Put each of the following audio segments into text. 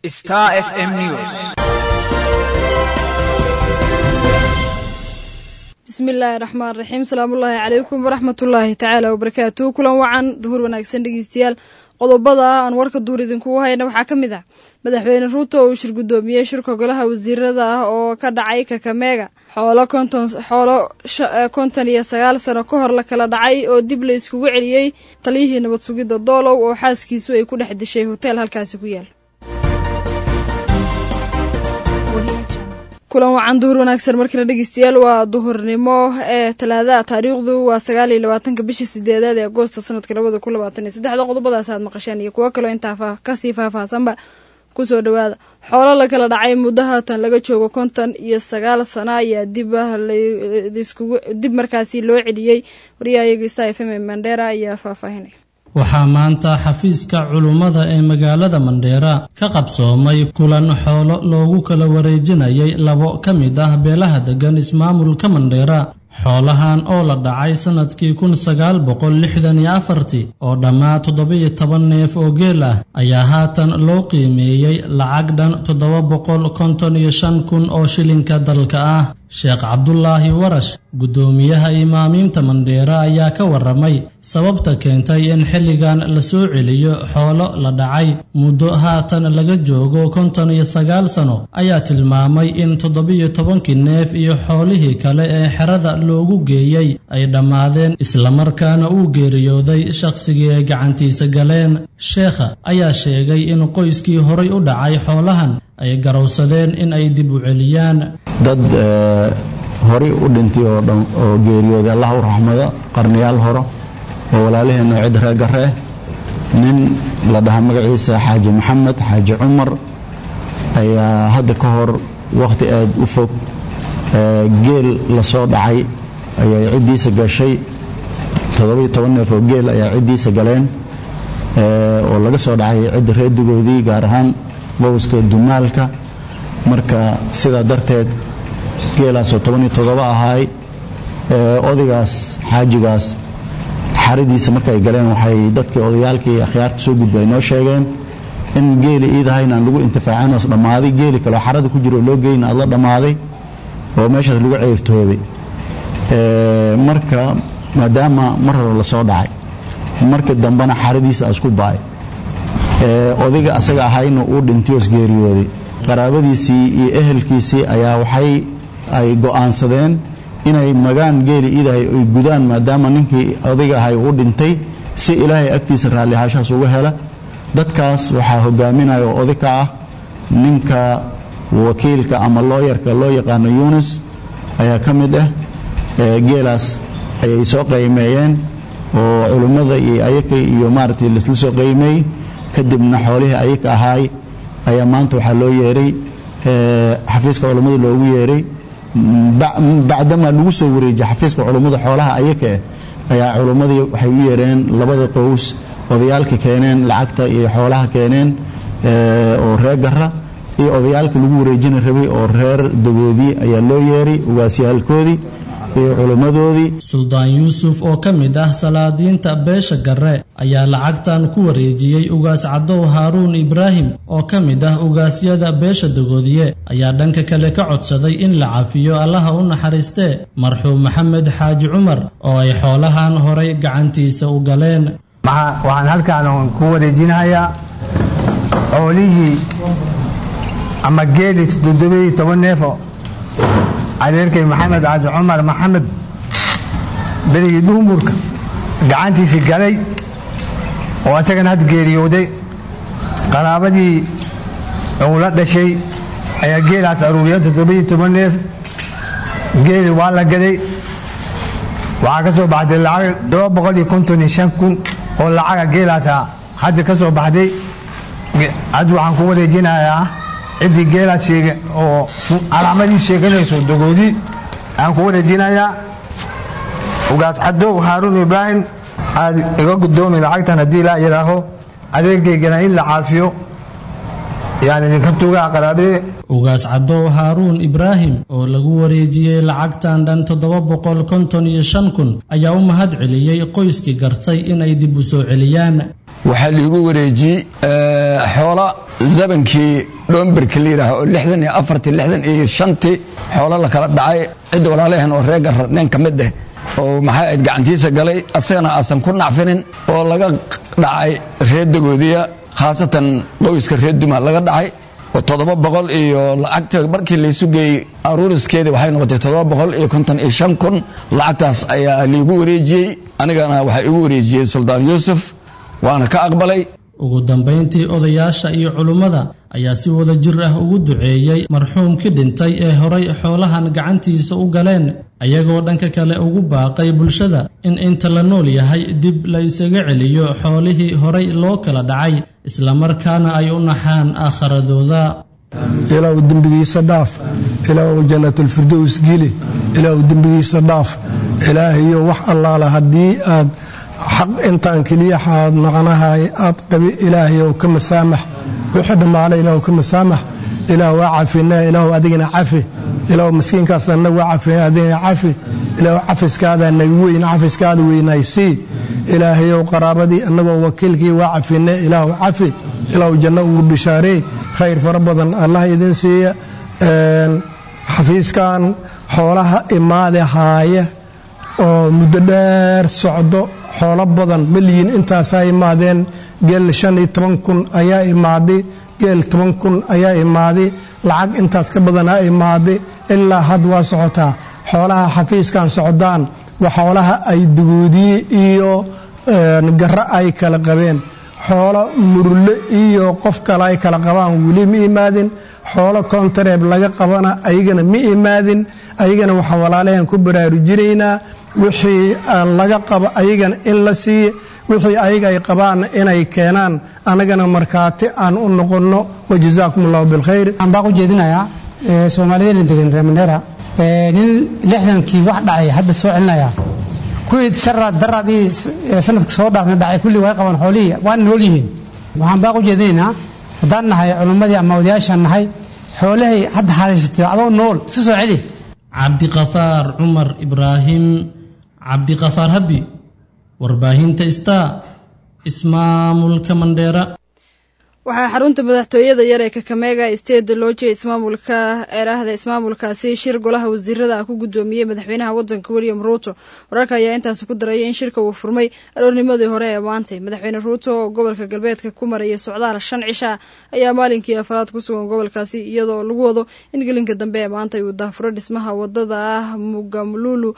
Star FM News. bismillaahi raxmaan raxiim salaamullaahi calaykum waraxmatullaahi tacaala wabarakaatu kulan wacan duhur wanaagsan dhegeystayaal qodobada aan warka duur idinkugu hayna waxaa ka mid ah madaxweyne ruuto uu shir guddoomiyey shirka golaha wasiirada ah oo ka dhacay kakameega xoolo konton xoolo konton iyo sagaal sano ka hor la kala dhacay oo dib la iskugu celiyey taliyihii nabad sugidda doolow oo xaaskiisu ay ku dhex dishay hoteel halkaasi ku yaal kulan wacan duhur wanaagsan markale dhegeystayaal waa duhurnimo ee talaadaha taariikhdu waa sagaal iyo labaatanka bishii sideedaad ee agoosto sanadka labada kun labaatan iyo saddexda qodobadaas aad maqasheen iyo kuwo kaloo intaa kasii faahfaahsanba kusoo dhawaada xoolo la kala dhacay muddo haatan laga joogo konton iyo sagaal sano ayaa dib dib markaasi loo celiyey wariyahayaga sta f m mandera ayaa faahfaahinaya waxaa maanta xafiiska culummada ee magaalada mandheera ka qabsoomay kulan xoolo loogu kala wareejinayay labo ka mid ah beelaha deggan ismaamulka mandheera xoolahan oo la dhacay sannadkii kun sagaal boqol lixdan iyo afartii oo dhammaa toddobiyo toban neef oo geel ah ayaa haatan loo qiimeeyey lacag dhan toddoba boqol konton iyo shan kun oo shilinka dalka ah sheekh cabdulaahi warash guddoomiyaha imaamiinta mandheera ayaa ka warramay sababta keentay in xilligan la soo celiyo xoolo la dhacay muddo haatan laga joogo konton iyo sagaal sano ayaa tilmaamay in toddobiyo tobankii neef iyo xoolihii kale ee xerada loogu geeyey ay dhammaadeen islamarkaana uu geeriyooday shakhsigii ay gacantiisa galeen sheekha ayaa sheegay in qoyskii horay u dhacay xoolahan ay garowsadeen in ay dib u celiyaan dad horay u dhintay oo dhan oo geeriyooday allah u raxmado qarniyaal horo oo walaalaheenna cid reegaree nin la dhaha magaciisa xaaji maxamed xaaji cumar ayaa hadda ka hor wakhti aad u fog geel la soo dhacay ayay ciddiisa gashay toddobiyo toban neef oo geel ayaa ciddiisa galeen oo laga soo dhacay cidda reedigoodii gaar ahaan bowska dumaalka marka sidaa darteed geelaasoo tobaniyo toddoba ahaay odaygaas xaajigaas xaradiisa markaay galeen waxay dadkii odayaalkii akhyaarta soo gudba ay noo sheegeen in geeli iidahayn aan lagu intifaacin oos dhammaaday geeli kaleo xarada ku jiro oo loo geyna aad la dhammaaday oo meeshaas lagu ceyrtoobay marka maadaama mar hore la soo dhacay marka dambena xaradiisa asku ba'ay odayga asaga ahayna uu dhintay oos geeriyooday qaraabadiisii iyo ehelkiisii ayaa waxay ay go'aansadeen inay magaan geeli iidahay ay gudaan maadaama ninkii odayga ahay uu dhintay si ilaahay agtiisa raalli ahaashahaas uga hela dadkaas waxaa hogaaminaya oo oday ka ah ninka wakiilka ama looyarka loo yaqaano yunis ayaa ka mid ah geelaas ayay soo qaymeeyeen oo culimmada iyo ayaka iyo maaragtay laisla soo qaymeeyey kadibna xoolihii ayaka ahaay ayaa maanta waxaa loo yeeray xafiiska culummada loogu yeeray bacdamaa lagu soo wareejiyey xafiiska culummada xoolaha ayaka ayaa culummadii waxay u yeereen labada qows odayaalka keeneen lacagta iyo xoolaha keeneen oo reer gara iyo odayaalka lagu wareejina rabay oo reer dagoodii ayaa loo yeeray ugaasyaalkoodii iyo culummadoodii suldaan yuusuf oo ka mid ah salaadiinta beesha garre ayaa lacagtan ku wareejiyey ugaas cadow haaruun ibraahim oo ka mid ah ugaasyada beesha dagoodiye ayaa dhanka kale ka codsaday in la cafiyo allaha u naxariistee marxuum maxamed xaaji cumar oo ay xoolahan horay gacantiisa u galeen waxaan halkaan ku wareejinayaa xoolihii ama geeli toddobiyo toban neefo adeerkay maxamed caaji cumar maxamed berigii dhuumurka gacantiisii galay oo asagana had geeriyooday qaraabadii uu la dhashay ayaa geelaas aruuriya toddobiyo toban neef geeli waa la gaday waxaa ka soo baxday lacag todoba boqol iyo konton iyo shan kun oo lacaga geelaasa hadda ka soo baxday hadda waxaan ku wareejinayaa ciddii geelaas sheega oo calaamadii sheeganayso dagoodii aan ku wareejinayaa ugaas cadow haaruun ibraahim aad iga gudoomi lacagtan haddii laa yidhaaho adeerkaygana in la caafiyo yaan idinka tugaa qaraabadee ugaas cadow haaruun ibraahim oo lagu wareejiyey lacagtan dhan toddoba boqol konton iyo shan kun ayaa u mahad celiyey qoyskii gartay inay dib u soo celiyaan waxaa liigu wareejiyey xoola zabankii dhoomberka la yidhaaha oo lixdan iyo afartii lixdan iyo shantii xoolo la kala dhacay cidda walaalaheen oo reer garra nin ka mid ah oo maxay ayd gacantiisa galay asagana aasan ku nacfinin oo laga dhacay reer dagoodiya khaasatan qoyska reer duma laga dhacay oo toddoba boqol iyo lacagta markii laysu geeyey aruuriskeedii waxay noqotay toddoba boqol iyo konton iyo shan kun lacagtaas ayaa liigu wareejiyey anigana waxaa igu wareejiyey suldaan yuusuf waana ka aqbalay ugu dambayntii odayaasha iyo culummada ayaa si wada jir ah ugu duceeyey marxuumkii dhintay ee horay xoolahan gacantiisa u galeen ayagoo dhanka kale ugu baaqay bulshada in inta la nool yahay dib la isaga celiyo xoolihii horay loo kala dhacay islamarkaana ay u naxaan aakharadooda ilaahu dembigiisa dhaaf ilaahu jannatulfirdows geli ilaahu dembigiisa dhaaf ilaahayo wax allaala haddii aad xaq intaan keliya xaad naqanahay aad qabi ilaahayow ka masaamax wixii dhammaana ilaahu ka masaamax ilaah waa cafina ilaahu adigana cafi ilaahu miskiinkaas annagu waa cafina adigana cafi ilaahu cafiskaada naga weyn cafiskaada weynaysii ilaahayow qaraabadii annagoo wakiilkii waa cafine ilaahu cafi ilaahu janno ugu bishaarey khayr fara badan allah idin siiya xafiiskan xoolaha imaade haaya oo muddo dheer socdo xoolo badan malyiin intaasaa imaadeen geel shan iyo toban kun ayaa imaaday geel toban kun ayaa imaaday lacag intaas ka badanaa imaaday ilaa had waa socotaa xoolaha xafiiskan socdaan waa xoolaha ay dugoodiye iyo garro ay kala qabeen xoolo murule iyo qof kale ay kala qabaan weli ma imaadin xoolo kontareeb laga qabana ayagana ma imaadin ayagana waxaan walaalaheen ku baraarujinaynaa wixii laga qabo ayagana in la siiya wixii ayaga ay qabaanna inay keenaan annagana markhaati aan u noqonno wajazaakum allahu bilkhayr waxaan baaq u jeedinayaa soomaaliyadna degan reer mandheera nin lixdankii wax dhacay hadda soo celinaya kuwii sharaad daraadii sanadka soo dhaafna dhacay kulli way qabaan xoolihii waana nool yihiin waxaan baaq u jeedinaynaa haddaan nahay culummadii ama odayaashaan nahay xoolahay hadda hadaysatay adoo nool iska soo celi cabdiqafaar cumar ibraahim cabdiqafaar habi warbaahinta star ismaamulka mandheera waxaa xarunta madaxtooyada yar ee kakameega isteeda loojiya ismaamulka eeraahda ismaamulkaasi shir golaha wasiirada ah ku guddoomiyey madaxweynaha wadanka william ruuto wararka ayaa intaasi ku daraya in shirka uu furmay aroornimadii hore ee maantay madaxweyne ruuto oo gobolka galbeedka ku maraya socdaal shan cisha ayaa maalinkii afaraad ku sugan gobolkaasi iyadoo lagu wado in gelinka dambe ee maanta uu daafuro dhismaha wadada ah mugamlulu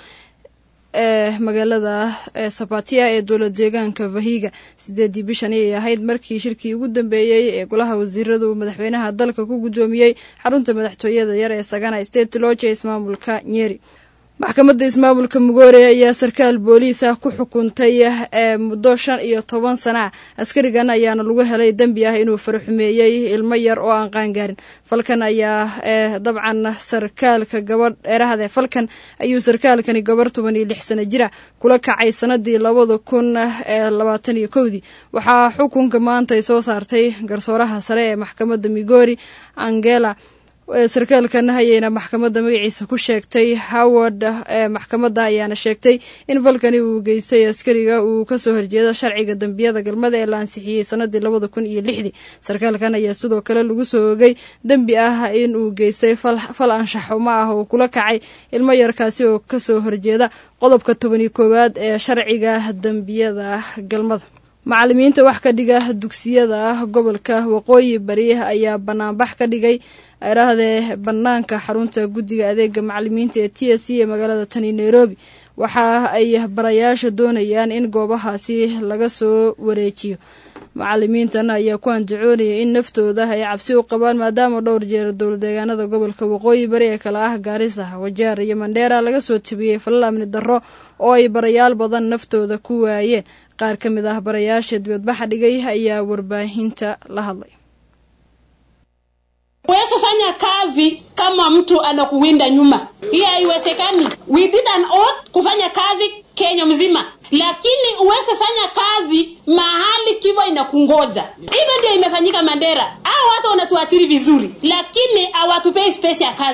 ee magaalada sabatia ee dowlad deegaanka vahiga sideedii bishan ayay ahayd markii shirkii ugu dambeeyey ee golaha wasiiradu madaxweynaha dalka ku guddoomiyey xarunta madaxtooyada yar ee sagana state looja ismaamulka nyeri maxkamadda ismaamulka mugoore ayaa sarkaal booliis ah ku xukuntay ee muddo shan iyo toban sana ah askarigan ayaana lagu helay dembi ah inuu faraxumeeyey ilmo yar oo aan qaangaarin falkan ayaa dabcan sarkaalka gabadh dheerahade falkan ayuu sarkaalkani gabarh toban iyo lix sano jira kula kacay sanadii labada kun ee labaatan iyo kowdii waxaa xukunka maanta ay soo saartay garsooraha sare ee maxkamadda migori angela sarkaalkan hayeyna maxkamadda magaciisa ku sheegtay howard ee maxkamadda ayaana sheegtay in falkani uu geystay askariga uu kasoo horjeedo sharciga dembiyada galmada ee la ansixiyey sanadii labada kun iyo lixdii sarkaalkan ayaa sidoo kale lagu soo ogay dembi ah in uu geystay fal anshaxumo ah oo kula kacay ilmo yarkaasi oo kasoo horjeeda qodobka toban iyo koowaad ee sharciga dembiyada galmada macalimiinta wax ka dhiga dugsiyada gobolka waqooyi bari ayaa banaanbax ka dhigay erahdee banaanka xarunta guddiga adeega macalimiinta ee t s c ee magaalada tani nairobi waxa ay barayaasha doonayaan in goobahaasi laga soo wareejiyo macalimiintan ayaa ku andacoonaya in naftooda ay cabsi u qabaan maadaama dhowr jeer dowladeegaanada gobolka waqooyi bari ee kale ah gaarisa wajaar iyo mandheera laga soo tabiyey falal amni darro oo ay barayaal badan naftooda ku waayeen qaar ka mid ah barayaasha dibadbaxa dhigay ayaa warbaahinta la hadlay Huwezi fanya kazi kama mtu anakuwinda nyuma, hiyo haiwezekani. We did an oath kufanya kazi Kenya mzima, lakini huwezi fanya kazi mahali kivo inakungoja. Hivyo ndio imefanyika Mandera. Hao watu wanatuachiri vizuri, lakini hawatupei space ya kazi.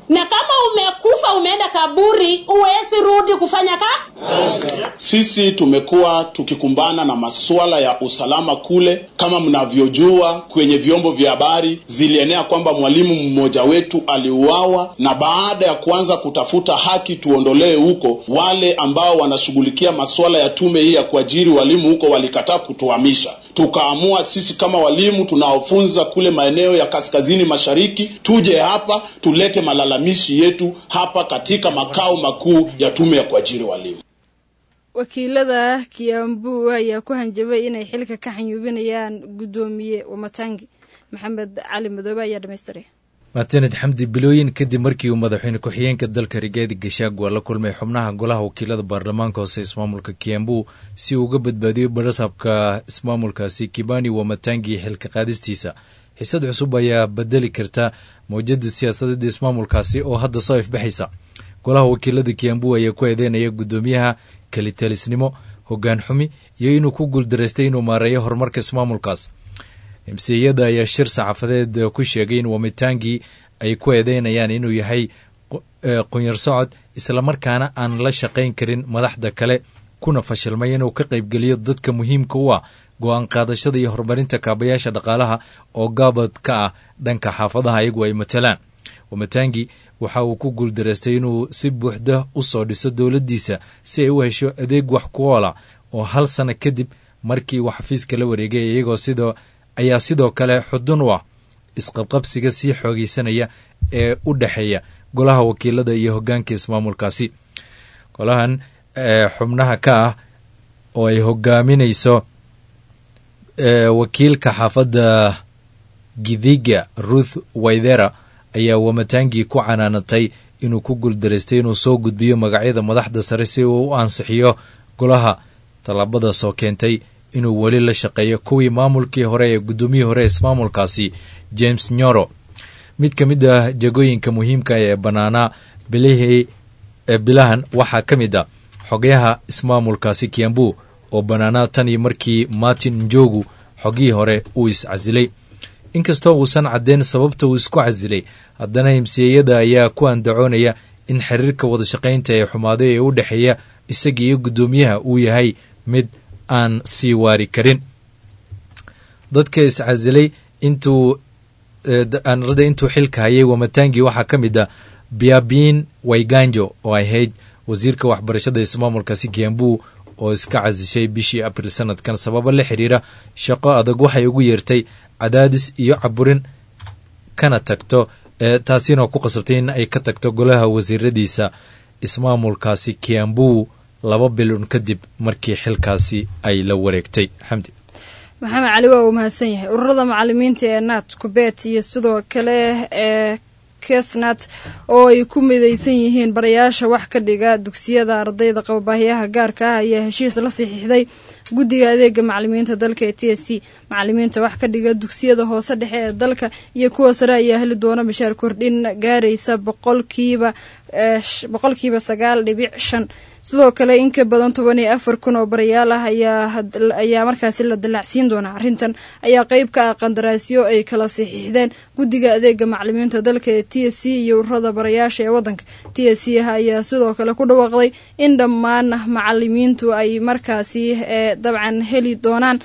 na kama umekufa umeenda kaburi huwezi rudi kufanya ka Sisi tumekuwa tukikumbana na masuala ya usalama kule. Kama mnavyojua, kwenye vyombo vya habari zilienea kwamba mwalimu mmoja wetu aliuawa, na baada ya kuanza kutafuta haki tuondolee huko, wale ambao wanashughulikia masuala ya tume hii ya kuajiri walimu huko walikataa kutuhamisha. Tukaamua sisi kama walimu tunaofunza kule maeneo ya kaskazini mashariki tuje hapa tulete malalamishi yetu hapa katika makao makuu ya tume ya kuajiri walimu. wakiilada kiambu ayaa ku hanjabay inay xilka ka xanyuubinayaan guddoomiye wamatangi maxamed cali madoobe ayaa dhamaystiray maatined xamdi bilooyin kadib markii uu madaxweyne ku-xigeenka dalka rigaadi gashaagu la kulmay xubnaha golaha wakiilada baarlamaanka hoose ismaamulka kiambu si uu uga badbaadiyo barasabka ismaamulkaasi kibani wamatangi xilka qaadistiisa xisad cusub ayaa bedeli karta mawjada siyaasadeed ismaamulkaasi oo hadda soo ifbaxaysa golaha wakiilada kiambu ayaa ku eedeynaya guddoomiyaha kelitalisnimo hogaan xumi iyo inuu ku guuldaraystay inuu maareeyo horumarka ismaamulkaas emsiyada ayaa shir saxaafadeed ku sheegay in wamitangi ay ku eedeynayaan inuu yahay qunyar socod islamarkaana aan la shaqayn karin madaxda kale kuna fashilmay inuu ka qaybgeliyo dadka muhiimka u ah go-aan qaadashada iyo horumarinta kaabayaasha dhaqaalaha oo gaabad ka ah dhanka xaafadaha iyagu ay matalaan wamatangi waxa uu ku guuldaraystay inuu si buuxda u soo dhiso dowladdiisa si ay u hesho adeeg wax ku oola oo hal sano kadib markii uu xafiiska la wareegay iyagoo sidoo ayaa sidoo kale xudun u ah isqabqabsiga sii xoogeysanaya ee u dhexeeya golaha wakiilada iyo hogaanka ismaamulkaasi golahan xubnaha ka ah oo ay hogaaminayso wakiilka xaafadda gidhiga ruth waithera ayaa wamatangi ku canaanatay inuu ku guuldaraystay inuu soo gudbiyo magacyada madaxda sare si uu u ansixiyo golaha tallaabadaasoo keentay inuu weli la shaqeeyo kuwii maamulkii hore ee guddoomiyii hore ismaamulkaasi james nyoro mid ka mid ah jagooyinka muhiimka ee bannaanaa bilihii bilahan waxaa ka mid a xogayaha ismaamulkaasi kiambu oo bannaanaa tan iyo markii martin njogu xogihii hore uu iscasilay inkastoo uusan caddeyn sababta uu isku casilay haddana himsiyeyada ayaa ku andacoonaya in xiriirka wadashaqaynta ee xumaaday ee u dhexeeya isaga iyo guddoomiyaha uu yahay mid aan sii waari karin dadka iscasilay intuu aanrada intuu xilka hayay wamatangi waxaa ka mid ah biabin wayganjo oo ahayd wasiirka waxbarashada ismaamulkaasi kiambu oo iska casishay bishii abril sanadkan sababo la xiriira shaqo adag waxay ugu yeertay cadaadis iyo caburin kana tagto taasina ku qasabtay in ay ka tagto golaha wasiiradiisa ismaamulkaasi kiambu laba bilun kadib markii xilkaasi ay la wareegtay xamdi maxamed cali waa uu mahadsan yahay ururada macalimiinta ee naat kubet iyo sidoo kale ee kesnat oo ay ku midaysan yihiin barayaasha wax ka dhiga dugsiyada ardayda qababaahiyaha gaarka ah ayaa heshiis la saxiixday guddiga adeega macalimiinta dalka ee t s c macalimiinta wax ka dhiga dugsiyada hoose dhexe ee dalka iyo kuwa sare ayaa heli doona bashaar kordhin gaaraysa boqolkiiba boqolkiiba sagaal dhibic shan sidoo kale in ka badan toban iyo afar kun oo barayaal ah ayaa markaasi la dallacsiin doonaa arrintan ayaa qeyb ka ah qandaraasyo ay kala saxiixdeen guddiga adeega macalimiinta dalka ee t s c iyo ururada barayaasha ee waddanka t s c ayaa sidoo kale ku dhawaaqday in dhammaan macalimiintu ay markaasi dabcan heli doonaan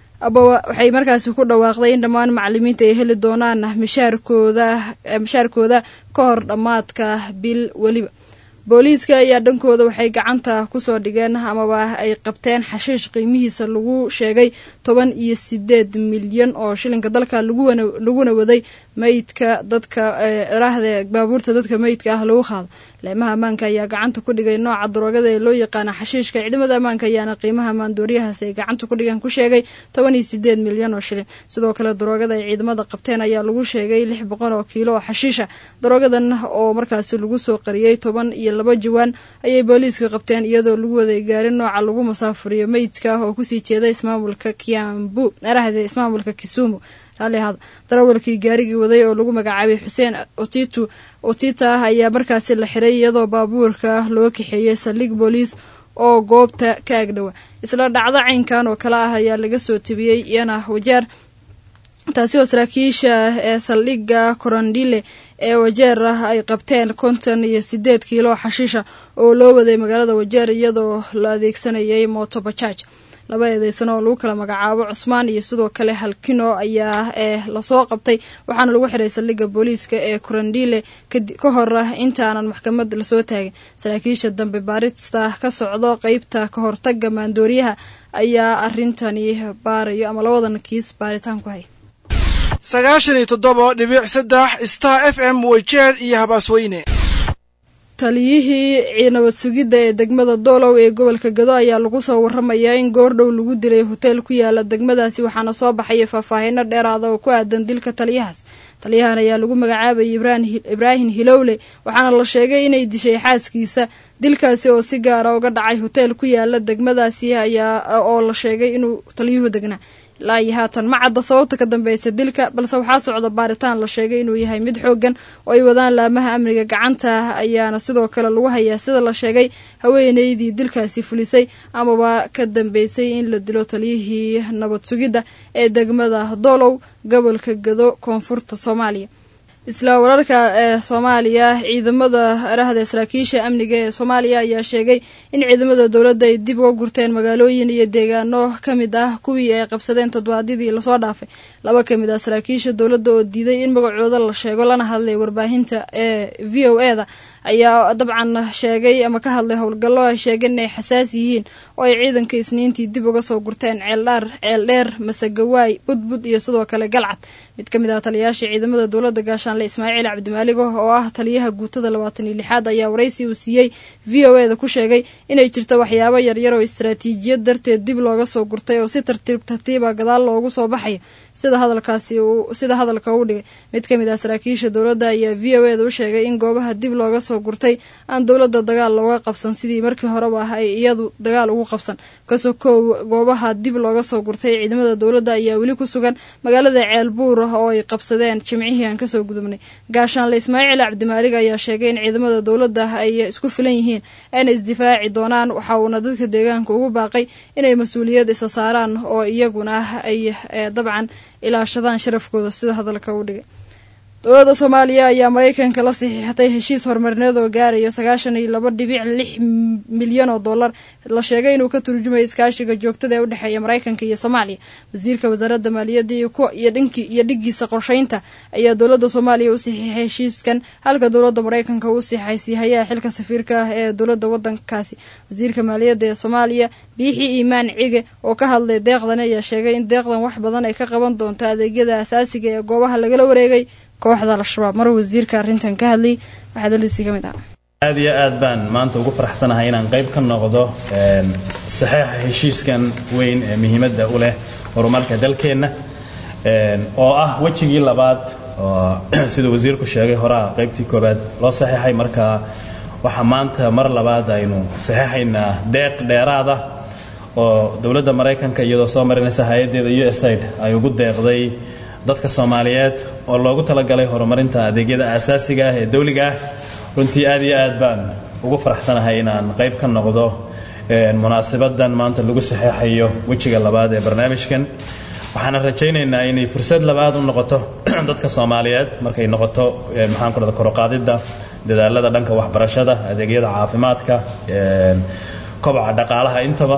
waxay markaasi ku dhawaaqday in dhammaan macalimiinta ay heli doonaan mishaarkooda mishaarkooda ka hor dhammaadka bil weliba booliiska ayaa dhankooda waxay gacanta kusoo dhigeen amaba ay qabteen xashiish qiimihiisa lagu sheegay toban iyo sideed milyan oo shilinka dalka laguna waday meydka dadka raahde baabuurta dadka meydka ah lagu qaado leemaha ammaanka ayaa gacanta ku dhigay nooca daroogada ee loo yaqaana xashiishka ciidamada ammaanka ayaana qiimaha maandooriyahaas ay gacanta ku dhigaan ku sheegay toban iyo sideed milyan oo shilin sidoo kale daroogada ay ciidamada qabteen ayaa lagu sheegay lix boqol oo kiilo oo xashiisha daroogadan oo markaasi lagu soo qariyey toban iyo laba jawaan ayay booliiska qabteen iyadoo lagu waday gaarin nooca lagu masaafuriyo meydka ah oo kusii jeeda ismaamulka kiambu arahde ismaamulka kisumu raalihaada darawalkii gaarigii waday oo lagu magacaabay xuseen otitu otita ah ayaa markaasi la xiray iyadoo baabuurka loo kaxeeyey saldhig booliis oo goobta ka agdhowa isla dhacdo caynkan oo kale ah ayaa laga soo tebiyey iyana wajaar taasi oo saraakiisha ee saldhigga korandhile ee wajeer ah ay qabteen konton iyo sideed kiilo xashiisha oo loo waday magaalada wajeer iyadoo la adeegsanayay mooto bajaaj laba eedeysano oo lagu kala magacaabo cusmaan iyo sidoo kale halkino ayaa ee lasoo qabtay waxaana lagu xiray saldhigga booliiska ee korandhile ka hor ah intaanan maxkamad lasoo taagin saraakiisha dambe baarista ka socdo qeybta ka hortaga maandooriyaha ayaa arintani baarayo ama labadan kiis baaritaan ku hay sagaashan iyo toddoba dhibic saddex star f m weyjeer iyo habaasweyne taliyihii nabad sugidda ee degmada doolow ee gobolka gado ayaa lagu soo waramayaa in goordhow lagu dilay hoteel ku yaala degmadaasi waxaana soo baxaya faahfaahino dheeraada oo ku aadan dilka taliyahaas taliyahan ayaa lagu magacaabayay ibraahim hilowle waxaana la sheegay inay dishay xaaskiisa dilkaasi oo si gaara uga dhacay hoteel ku yaala degmadaasi ayaa oo la sheegay inuu taliyuhu degnaa ilaa iyo haatan ma cadda sababta ka dambeysa dilka balse waxaa socda baaritaan la sheegay inuu yahay mid xoogan oo ay wadaan laamaha amniga gacanta ayaana sidoo kale lagu hayaa sida la sheegay haweeneydii dilkaasi fulisay amaba ka dambeysay in la dilo taliyihii nabad sugidda ee degmada doolow gobolka gado koonfurta soomaaliya isla wararka ee soomaaliya ciidamada arahda saraakiisha amniga ee soomaaliya ayaa sheegay in ciidamada dowladda ay dib uga gurteen magaalooyin iyo deegaano ka mid ah kuwii ay qabsadeen toddobaadyadii lasoo dhaafay laba ka mid ah saraakiisha dowladda oo diiday in magacooda la sheego lana hadlay warbaahinta ee v o e da ayaa dabcan sheegay ama ka hadlay howlgallo ay sheegeen inay xasaas yihiin oo ay ciidanka isniintii dib uga soo gurteen ceeldhaar ceeldheer masegawaay budbud iyo sidoo kale galcad mid ka mid ah taliyayaasha ciidamada dowladda gaashaanle ismaaciil cabdimaaligo oo ah taliyaha guutada labaatan iyo lixaad ayaa waraysi uu siiyey v o e da ku sheegay inay jirto waxyaabo yaryar oo istaraatiijiyad darteed dib looga soo gurtay oo si tartiib tartiiba gadaal loogu soo baxayo sida hadalkaasi sida hadalka u dhigay mid ka mid ah saraakiisha dowladda ayaa v o e da u sheegay in goobaha dib looga soo gurtay aan dowladda dagaal looga qabsan sidii markii horeba ah ay iyadu dagaal ugu qabsan kasoo koow goobaha dib looga soo gurtay ciidamada dowladda ayaa weli ku sugan magaalada ceelbuur oo ay qabsadeen jimcihii aan kasoo gudubnay gaashaanle ismaaciil cabdimaalig ayaa sheegay in ciidamada dowladda ay isku filan yihiin ayna isdifaaci doonaan waxa uuna dadka deegaanka ugu baaqay inay mas-uuliyad isa saaraan oo iyaguna ay dabcan ilaashadaan sharafkooda sida hadalka u dhigay dowladda soomaaliya ayaa maraykanka la saxiixatay heshiis horumarineed oo gaaraya sagaashan iyo laba dhibic lix milyan oo dollar la sheegay inuu ka turjumayo iskaashiga joogtada ee u dhexeeya maraykanka iyo soomaaliya wasiirka wasaaradda maaliyadda iyo dhinki iyo dhigiisa qorsheynta ayaa dowladda soomaaliya u saxiixay heshiiskan halka dowladda maraykanka uu saxay siihayaha xilka safiirka ah ee dowladda wadankaasi wasiirka maaliyadda ee soomaaliya biixi iimaan cige oo ka hadlay deeqdan ayaa sheegay in deeqdan wax badan ay ka qaban doonto adeegyada asaasiga ee goobaha lagala wareegay kooxda al-shabaab mar wasiirka arrintan ka hadlay waxaa daldiisii ka mid ah aad iyo aad baan maanta ugu faraxsanahay inaan qayb ka noqdo saxeixa heshiiskan weyn ee muhiimadda u leh horumarka dalkeenna oo ah wejigii labaad oo siduu wasiirku sheegay horaa qaybtii koobaad loo saxeixay marka waxaa maanta mar labaad aynu saxeixaynaa deeq dheeraada oo dowladda maraykanka iyadoo soo marinaysa hay-addeeda u s aid ay ugu deeqday dadka soomaaliyeed oo loogu talagalay horumarinta adeegyada aasaasiga ah ee dawliga ah runtii aad iyo aad baan ugu faraxsanahay inaan qayb ka noqdo munaasabadan maanta lagu saxeexayo wejiga labaad ee barnaamijkan waxaana rajaynaynaa inay fursad labaad u noqoto dadka soomaaliyeed markay noqoto maxaan ku dhada koroqaadidda dadaalada dhanka waxbarashada adeegyada caafimaadka kobaca dhaqaalaha intaba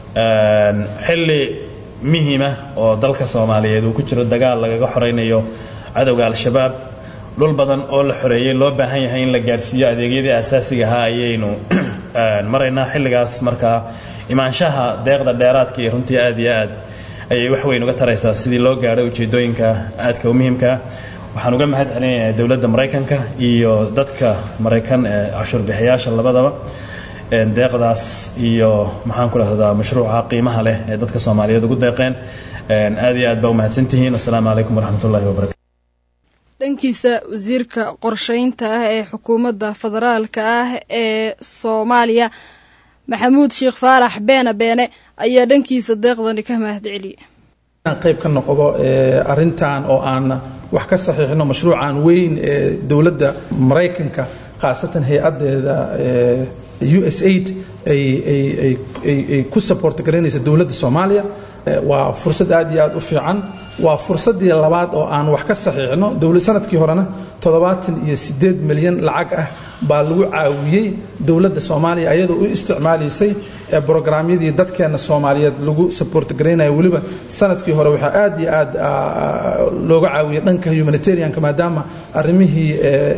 xilli muhiima oo dalka soomaaliyeed uu ku jiro dagaal lagaga xoraynayo cadowga al-shabaab dhul badan oo la xoreeyey loo baahan yahay in la gaadhsiiyo adeegyadii asaasiga ahaa ayaynu maraynaa xilligaas markaa imaanshaha deeqda dheeraadka iyo runtii aad iyo aad ayay wax weyn uga taraysaa sidii loo gaadho ujeedooyinka aadka u muhiimkaa waxaan uga mahad celinayaa dowladda maraykanka iyo dadka maraykan ee cashuurbixiyaasha labadaba deeqdaas iyo maxaan ku dhahdaa mashruuca qiimaha leh ee dadka soomaaliyeed ugu deeqeen aad iyo aad baa u mahadsantihiin wasalaamu calaykum waraxmat ullahi wabarakatu dhankiisa wasiirka qorsheynta ah ee xukuumadda federaalka ah ee soomaaliya maxamuud sheekh faarax beene beene ayaa dhankiisa deeqdani ka mahad celiyay inaan qayb ka noqdo arintan oo aan wax ka saxiixno mashruucan weyn ee dowladda maraykanka khaasatan hay-adeeda u s aid ay ku support garaynaysa dowladda soomaaliya waa fursad aad iyo aad u fiican waa fursaddii labaad oo aan wax ka saxiixno dowlad sanadkii horena toddobaatan iyo siddeed milyan lacag ah baa lagu caawiyey dowladda soomaaliya ayadoo u isticmaalaysay brograamyadii dadkeenna soomaaliyeed lagu support garaynayo weliba sanadkii hore waxaa aad iyo aad looga caawiyey dhanka humanitarianka maadaama arrimihii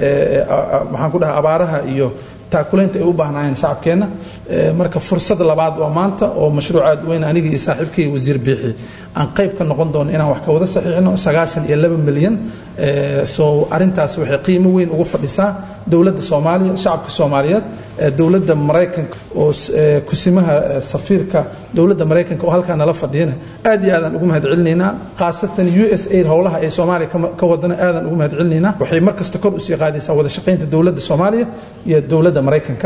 maxaan ku dhaha abaaraha iyo taakulaynta ay u baahnaayeen shacabkeenna marka fursad labaad waa maanta oo mashruuc aad weyn anigii iyo saaxiibkay wasiir biixi aan qayb ka noqon doono inaan wax ka wada saxiixno sagaashan iyo laba milyan so arrintaas waxay qiimo weyn ugu fadhisaa dowladda soomaaliya shacabka soomaaliyeed dowladda maraykanka oo kusimaha safiirka dowladda maraykanka oo halkaa nala fadhiyana aad iyo aadaan ugu mahad celinaynaa khaasatan u s aid howlaha ay soomaaliya ka wadana aadaan ugu mahad celinaynaa waxay mar kasta kor usii qaadaysaa wada shaqaynta dowladda soomaaliya iyo dowladda maraykanka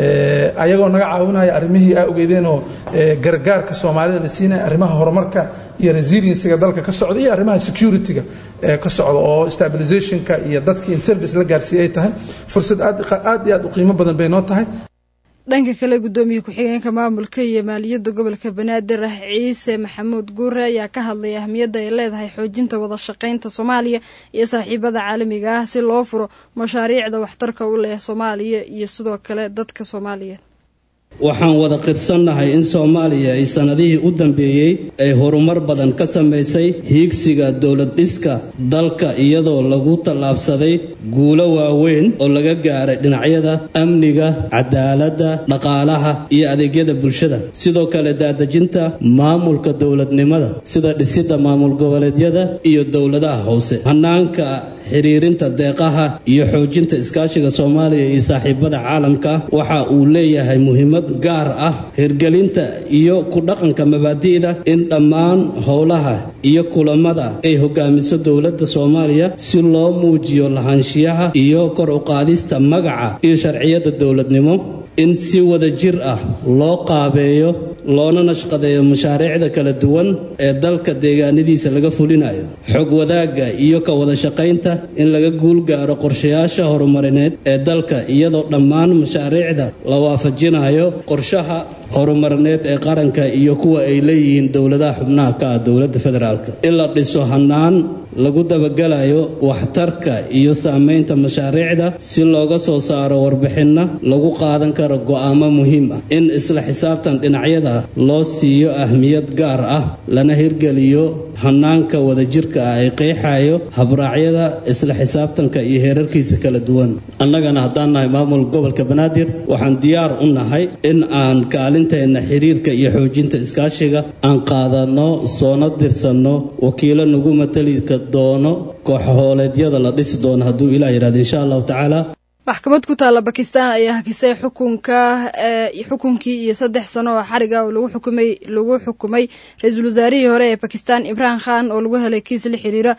ayagoo naga caawinaya arrimihii aa ogeydeenoo gargaarka soomaalida la siinaya arrimaha horumarka iyo resiliencyga dalka ka socda iyo arrimaha securityga ka socda oo stabilizationka iyo dadkii in service la gaarsiiye ay tahay fursad aad iyo aad u qiimo badan bay noo tahay dhanka kale gudoomiye ku-xigeenka maamulka iyo maaliyadda gobolka banaadir ah ciise maxamuud guure ayaa ka hadlay ahmiyadda ay leedahay xoojinta wada shaqaynta soomaaliya iyo saaxiibada caalamiga ah si loo furo mashaariicda waxtarka u leh soomaaliya iyo sidoo kale dadka soomaaliyeed waxaan wada qirsannahay in soomaaliya ay sannadihii u dambeeyey ay horumar badan ka samaysay hiigsiga dowlad dhiska dalka iyadoo lagu tallaabsaday guulo waaweyn oo laga gaaray dhinacyada amniga cadaaladda dhaqaalaha iyo adeegyada bulshada sidoo kale daadejinta maamulka dowladnimada sida dhisidda maamul goboleedyada iyo dowladaha hoose hannaanka xiriirinta deeqaha iyo xoojinta iskaashiga soomaaliya iyo saaxiibada caalamka waxa uu leeyahay muhiimad gaar ah hirgelinta iyo ku dhaqanka mabaadi'da in dhammaan howlaha iyo kulamada ay hogaamiso dowladda soomaaliya si loo muujiyo lahaanshiyaha iyo kor u qaadista magaca iyo sharciyada dowladnimo in si wada jir ah loo qaabeeyo loona nashqadeeyo mashaariicda kala duwan ee dalka deegaanadiisa laga fulinayo xog wadaagga iyo ka wada shaqaynta in laga guul gaaro qorshayaasha horumarineed ee dalka iyadoo dhammaan mashaariicda la waafajinayo qorshaha horumarineed ee qaranka iyo kuwa ay leeyihiin dowladaha xubnaha ka ah dowladda federaalka in la dhiso hannaan lagu dabagelayo waxtarka iyo saamaynta mashaariicda si looga soo saaro warbixinna lagu qaadan karo go'aamo muhiim ah in isla xisaabtan dhinacyada loo siiyo ahmiyad gaar ah lana hirgeliyo hannaanka wadajirka ah ee qeexayo habraacyada isla xisaabtanka iyo heerarkiisa kala duwan annagana haddaan nahay maamul gobolka banaadir waxaan diyaar u nahay in aan kaalinteenna xiriirka iyo xoojinta iskaashiga aan qaadanno soona dirsanno wakiilo nagu matali doono kooxahooleedyada la dhisi doono hadduu ilah yidhahdo insha allahu tacaala maxkamad ku taalla bakistan ayaa hakisay xukunka xukunkii iyo saddex sano oo xariga oo lagu xukumay lagu xukumay ra-iisul wasaarihii hore ee bakistan imraan khan oo lagu helay kiis la xiriira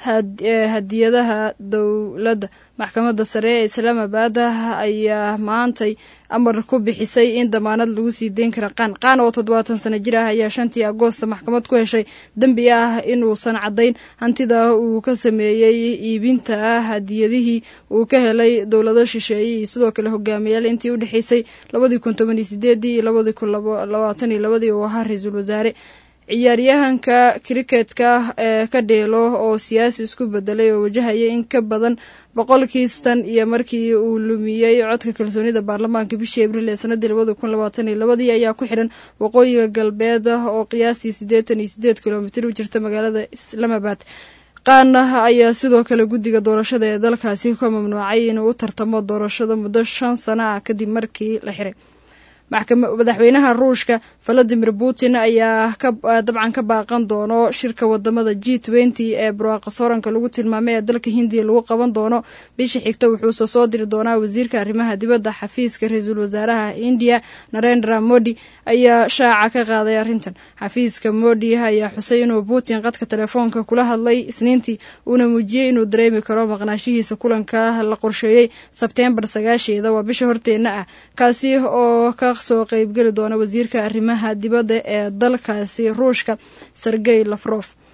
hadiyadaha dowladda maxkamadda sare ee islaamabad ayaa maantay amar ku bixisay in damaanad lagu sii deyn kara qaan qaan oo toddobaatan sano jir ah ayaa shantii agoosta maxkamad ku heshay dembi ah inuusan caddayn hantida uu ka sameeyey iibinta hadiyadihii uu ka helay dowlado shisheeye iyo sidoo kale hogaamiyaal intii u dhexeysay labadii kun toban iyo sideedii iyo labadii kun labaatan iyo labadii uu ahaa ra-iisul wasaare ciyaaryahanka kriketka ee ka dheelo oo siyaasi isku bedelay oo wajahaya in ka badan boqolkiistan iyo markii uu lumiyey codka kalsoonida baarlamaanka bishii abriil ee sanadii labada kun labaatan iyo labadii ayaa ku xidhan waqooyiga galbeed oo qiyaastii siddeetan iyo sideed kilomitir u jirta magaalada islaamabad qaana ayaa sidoo kale guddiga doorashada ee dalkaasi ka mamnuucay inuu u tartamo doorashada muddo shan sano ah kadib markii la xiray madaxweynaha ruushka valadimir putin ayaa dabcan ka baaqan doono shirka wadamada g twenty ee barwaaqa sooranka lagu tilmaamay ee dalka hindiya lagu qaban doono bishii xigta wuxuuse soo diri doonaa wasiirka arrimaha dibadda xafiiska ra-iisul wasaaraha indiya narendra modi ayaa shaaca ka qaaday arrintan xafiiska modi ayaa xusay inuu putin qadka telefoonka kula hadlay isniintii uuna muujiyey inuu dareemi karo maqnaashihiisa kulanka la qorsheeyey sebteembar sagaasheeda waa bisha horteenna ah kaasi oo ka soo qeybgeli doona wasiirka arrimaha dibadda ee dalkaasi ruushka sergey lafrof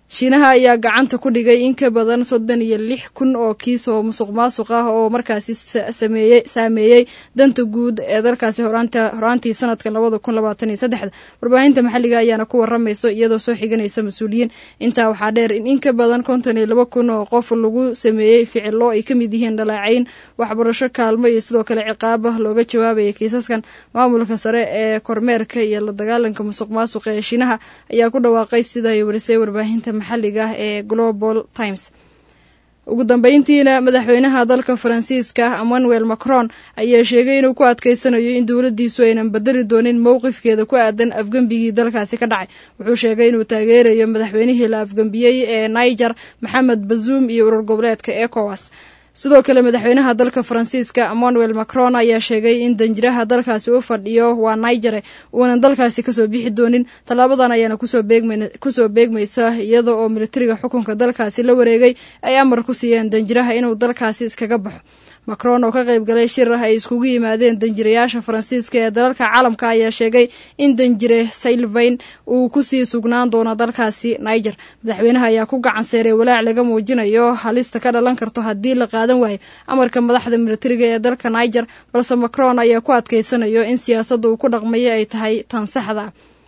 shiinaha ayaa gacanta ku dhigay in ka badan soddon iyo lix kun oo kiis oo musuq maasuq ah oo markaasi sameeyey saameeyey danta guud ee dalkaasi horaantii sanadka labada kun labaatan iyo saddexda warbaahinta maxalliga ayaana ku waramayso iyadoo soo xiganaysa mas-uuliyiin intaa waxaa dheer in in ka badan konton iyo laba kun oo qof lagu sameeyey ficilo ay ka mid yihiin dhalaacayn waxbarasho kaalmo iyo sidoo kale ciqaaba looga jawaabaya kiisaskan maamulka sare ee kormeerka iyo la dagaalanka musuq maasuqa ee shiinaha ayaa ku dhawaaqay sida ay warisay warbaahinta maxalliga ah ee global times ugu dambeyntiina madaxweynaha dalka faransiiska emmanuel macron ayaa sheegay inuu ku adkeysanayo in dowladdiisu aynan bedeli doonin mowqifkeeda ku aadan afgembigii dalkaasi ka dhacay wuxuu sheegay inuu taageerayo madaxweynihii la afgembiyey ee niger maxamed bazuum iyo urur goboleedka ecowas sidoo kale madaxweynaha dalka faransiiska emmanuel macron ayaa sheegay in danjiraha dalkaasi u fadhiyo waa nigere uunan dalkaasi kasoo bixi doonin tallaabadan ayaana kusoo beegmaysa iyada oo militariga xukunka dalkaasi la wareegay ay amar ku siiyeen danjiraha inuu dalkaasi iskaga baxo macron oo ka qayb galay shir ah ay iskugu yimaadeen danjirayaasha faransiiska ee dalalka caalamka ayaa sheegay in danjire sylvain uu kusii sugnaan doono dalkaasi niger madaxweynaha ayaa ku gacan seeray walaac laga muujinayo halista ka dhalan karto haddii la qaadan waayo amarka madaxda militariga ee dalka niger balse macron ayaa ku adkeysanayo in siyaasadda uu ku dhaqmayo ay tahay tan saxda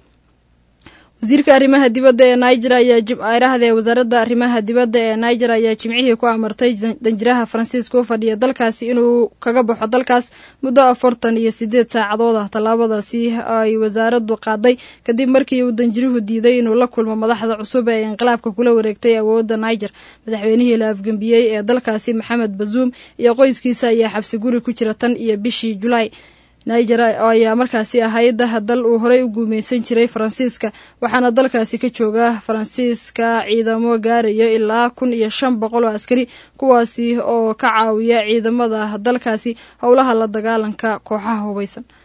wasiirka arrimaha dibadda ee niger ayaa wasaaradda arrimaha dibadda ee niger ayaa jimcihii ku amartay danjiraha faransiiska u fadhiya dalkaasi inuu kaga baxo dalkaas muddo afartan iyo sideed saacadood ah tallaabadaasi ay wasaaraddu qaaday kadib markii uu danjiruhu diiday inuu la kulmo madaxda cusub ee inqilaabka kula wareegtay awoodda niger madaxweynihii la afgembiyey ee dalkaasi maxamed bazuum iyo qoyskiisa ayaa xabsi guri ku jira tan iyo bishii julaay niger ayaa markaasi ahayd dal uu horey u guumeysan jiray faransiiska waxaana dalkaasi ka jooga faransiiska ciidamo gaaraya ilaa kun iyo shan boqol oo askari kuwaasi oo ka caawiya ciidamada dalkaasi howlaha la dagaalanka kooxaha hubeysan